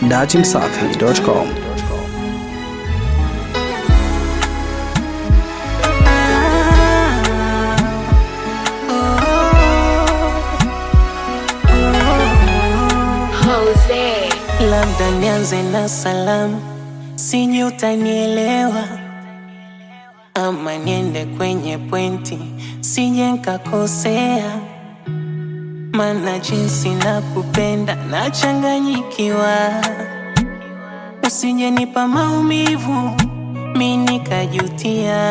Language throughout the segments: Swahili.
datimsafi.com. Jose. Labda nianze na salamu, sijui utanielewa, ama niende kwenye pointi, sije nkakosea, mana jinsi na kupenda nachanganyikiwa, usije nipa maumivu mi nikajutia.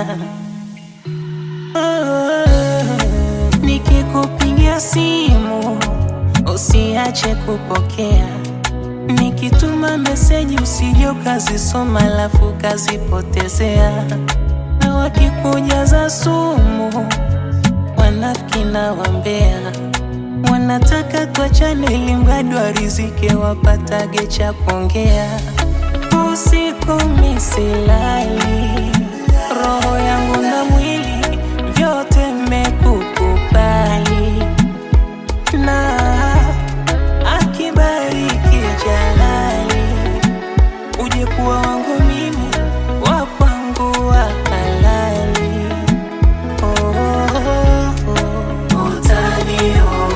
Oh, nikikupigia simu usiache kupokea Nikituma meseji usije ukazisoma alafu ukazipotezea, na wakikujaza sumu wanafiki na wambea, wanataka tuachane ili mradi warizike wapatage cha kuongea. Usiku misilali, roho yangu na mwili vyote mmekukubali na akibariki Jalali, uje kuwa wangu mimi, wa kwangu wa halali. Oh, oh, oh. Utanioa.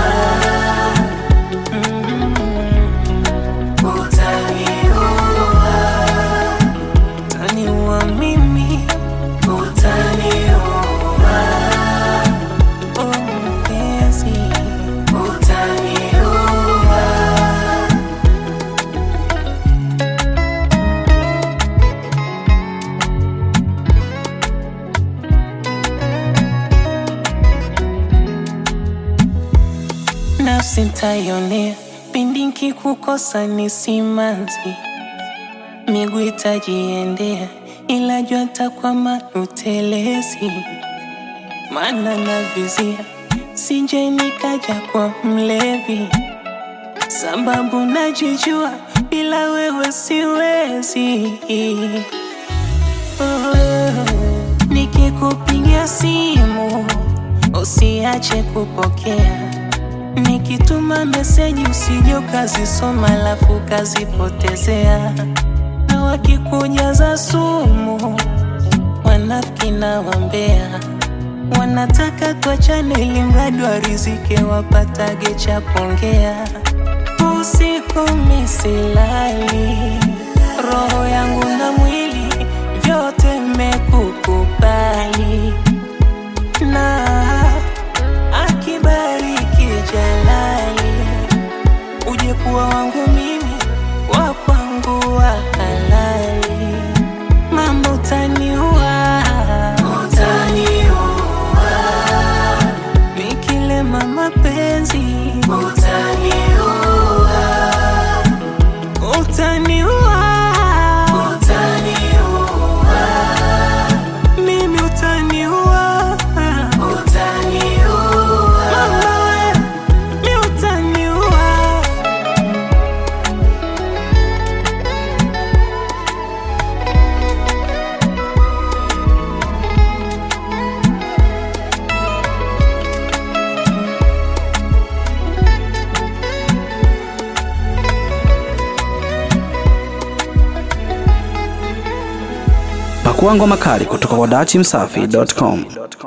Mm, utanioa. Utaniua mimi. Utanioa. Oh, mpenzi. Utanioa. nafsi ntayonea pindi nkikukosa ni simanzi, miguu itajiendea, ila jua takwama utelezi, mana na vizia sije nikaja kwa mlevi, sababu najijua bila wewe siwezi. Oh, nikikupigia simu usiache kupokea Nikituma meseji usije ukazisoma alafu ukazipotezea, na wakikujaza sumu wanafiki na wambea, wanataka tuachane ili mradi warizike wapatage cha kuongea. Usiku misilali, roho yangu na mwili vyote mmekukubali na akibariki Jalali, uje kuwa wangu mimi, wa kwangu wa halali. Mambo utaniua, utaniua, nikilema mapenzi utaniua, utaniua, utaniua, mimi utaniua, utaniua, mama we, mi utaniua. Pakua ngoma kali kutoka kwa datimsafi.com.